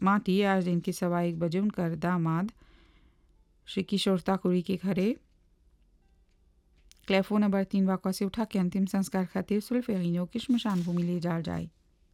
माटी आज दिन के सवा एक बजे उनकर दामाद श्री किशोर ताकुरी के घरे क्लेफो नंबर तीन वाक़ा से उठा के अंतिम संस्कार खातिर सुल्फेरिनो की श्मशान भूमि ले जाल जाए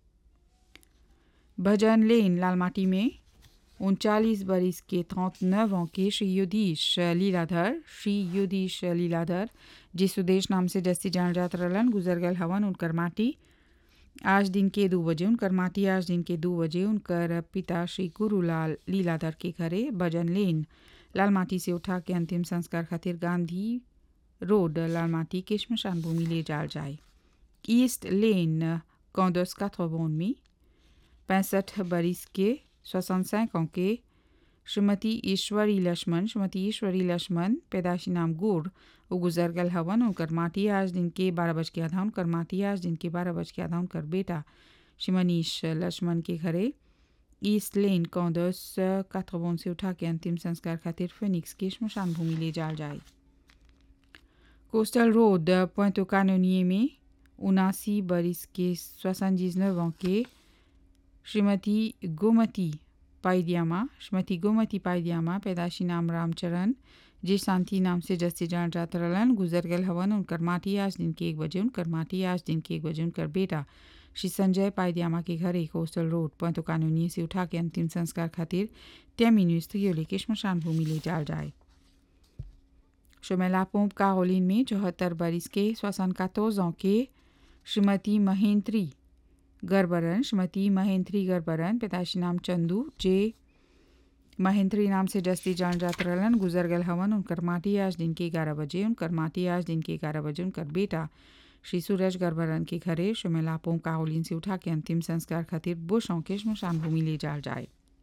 भजन लेन लालमाटी में उनचालीस बरिस के 39 ans के श्री युधीश लीलाधर श्री युधीश लीलाधर जी सुदेश नाम से जस्ती जान जात रलन गुजर गल हवन उनकर माटी आज दिन के दो बजे उनकर माटी आज दिन के दो बजे उनकर पिता श्री गुरुलाल लीलाधर के घरे भजन लेन लाल माटी से उठा के अंतिम संस्कार खातिर गांधी रोड लाल माटी के श्मशान भूमि ले जाल जाए ईस्ट लेन कौंदस काथोबोन में पैंसठ बरिस के 65 ans के श्रीमती ईश्वरी लक्ष्मण श्रीमती ईश्वरी लक्ष्मण पैदाशी नाम गुड़ वो गुजर गल हवन उनकर माटी आज दिन के बारह बज के आधा उनकर माटी आज दिन के बारह बज के आधा उनकर बेटा श्री मनीष लक्ष्मण के घरे ईस्ट लेन कौंदस काथरबोन से उठा के अंतिम संस्कार खातिर फिनिक्स के श्मशान भूमि ले जाल जाए कोस्टल रोड पोइंटो कानोनिए में उनासी बरिस के सोixante-dix-neuf ans के श्रीमती गोमती पाइदियामा श्रीमती गोमती पाइदियामा पैदाशी नाम रामचरण जे शांति नाम से जस्ती जान जात रहलन गुजर गल हवन उनकर माटी आज दिन के एक बजे उनकर माटी आज दिन के एक बजे उनकर बेटा श्री संजय पाइदियामा के घर एक कोस्टल रोड पोइंटो कानूनी से उठा के अंतिम संस्कार खातिर त्यामिनु स्त्रियों लेके श्मशान भूमि ले जाल जाए शोमेला पोम्प कारोलिन में चौहत्तर बरिस के सोसन ans के श्रीमती महेंद्री गर्बरन श्रीमती महेंद्री गर्बरन पिताशी नाम चंदू जे महेंद्री नाम से जस्ती जान जात रहलन गुजर गल हवन उनकर माटी आज दिन के ग्यारह बजे उनकर माटी आज दिन के ग्यारह बजे उनकर बेटा श्री सूरज गर्बरन के घरे शुमेलापों काहोलिन से उठा के अंतिम संस्कार खातिर बुशों के श्मशान भूमि ले जाल जाए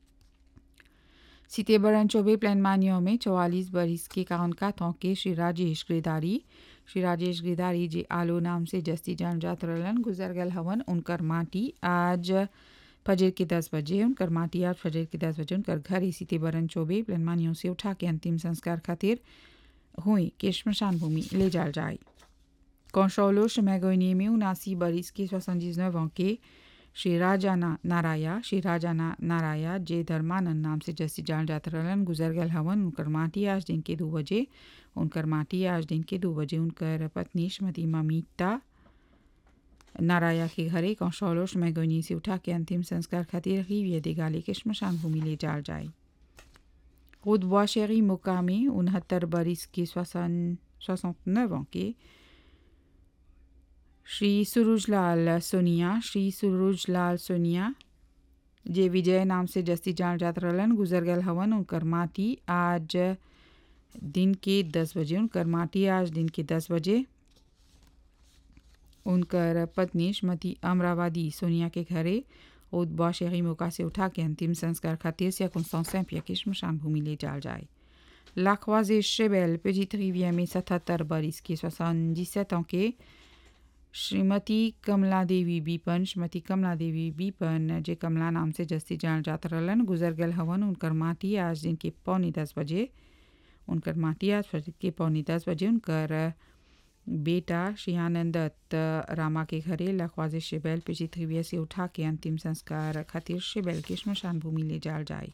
सीतेबरन चौबे प्लान मानियों में चौवालीस बरिस के काउन का के श्री राजेश गिरदारी श्री राजेश गिरदारी जी आलो नाम से जस्ती जान जात रहलन गुजर गल हवन उनकर माटी आज फजर के दस बजे उनकर माटी आज फजर के दस बजे उनकर घर ही सीतेबरन चौबे प्लान मानियों से उठा के अंतिम संस्कार खातिर हुई के श्मशान भूमि ले जाल जाए कौशौलो शमैगोनी में उनासी बरिस के सोixante-dix-neuf ans के श्री राजा ना नाराया श्री राजा ना नाराया जे धर्मानंद नाम से जैसी जान जात रहलन गुजर गल हवन उनकर माटी आज दिन के दो बजे उनकर माटी आज दिन के दो बजे उनकर पत्नी श्रीमती ममिता नाराया के घरे कौशौलोश मैगोनी से उठा के अंतिम संस्कार खातिर ही देगाली के श्मशान भूमि ले जाल जाए खुद शेरी मुकामी उनहत्तर बरिस के सोसन सोixante-neuf ans के श्री सुरुजलाल सोनिया श्री सुरुजलाल सोनिया जे विजय नाम से जस्ती जान जात रहलन गुजर गल हवन उनकर माटी आज दिन के दस बजे उनकर माटी आज दिन के दस बजे उनकर पत्नी श्रीमती अमरावादी सोनिया के घरे उदबा शहरी मौका से उठा के अंतिम संस्कार खातिर से सैंपिया के श्मशान भूमि ले जाल जाए लाखवाजे शेबेल पेजित रिविया में सतहत्तर बरिस के सोixante-dix-sept ans के श्रीमती कमला देवी बीपन श्रीमती कमला देवी बीपन जे कमला नाम से जस्ती जान जात रहलन गुजर गल हवन उनकर माटी आज दिन के पौनी दस बजे उनकर माटी आज फजर के पौनी दस बजे उनकर बेटा श्री आनंद दत्त रामा के घरे लखवाजे शेबैल पिछली त्रिविया से उठा के अंतिम संस्कार खातिर शेबैल के श्मशान भूमि ले जाल जाए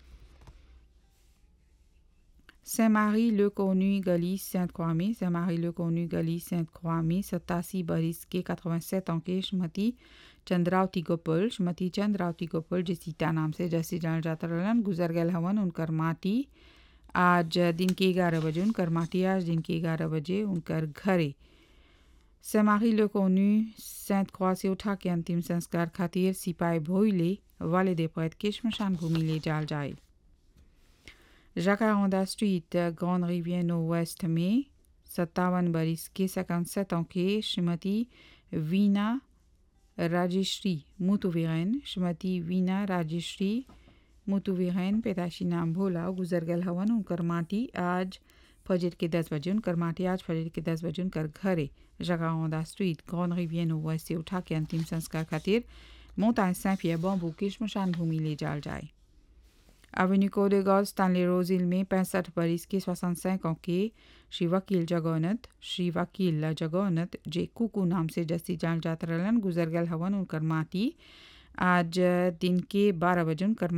Saint-Marie-le-Connu, गली Sainte-Croix में Saint-Marie-le-Connu, गली Sainte-Croix में सत्तासी बरिस के 87 ans के श्रीमती चंद्रावती गोपाल श्रीमती चंद्रावती गोपाल जे सीता नाम से जैसे जान जाता रहलन गुजर गल हवन उनकर माटी आज दिन के ग्यारह बजे उनकर माटी आज दिन के ग्यारह बजे उनकर घरे सेमारी लोकोनु सेंट क्रॉ से उठा के अंतिम संस्कार खातिर सिपाही भोईले वाले देपैत के श्मशान भूमि ले जाल जाए Jacaranda Street, Grande Rivière Nord-Ouest में सत्तावन बरिस के 57 ans के श्रीमती वीना राजेश्री मुतुवीरन श्रीमती वीना राजेश्री मुतुवीरन पैदाशी नाम भोला गुजर गल हवन उनकर माटी आज फजर के दस बजे उनकर माटी आज फजर के दस बजे उनकर घरे जगाओंदा स्ट्रीट ग्रॉन रिवियर नोवेस्ट से उठा के अंतिम संस्कार खातिर मोताय सैफिया बॉम्बू की श्मशान भूमि ले जाल जाए Avenue Côte de Gaulle, Stanley Roseville में पैंसठ बरिस के 65 ans के श्री वकील जगौनत श्री वकील जगौनत जे कुकू नाम से जस्ती जान जात रहलन गुजर गल हवन उनकर माटी आज दिन के बारह बजे उनकर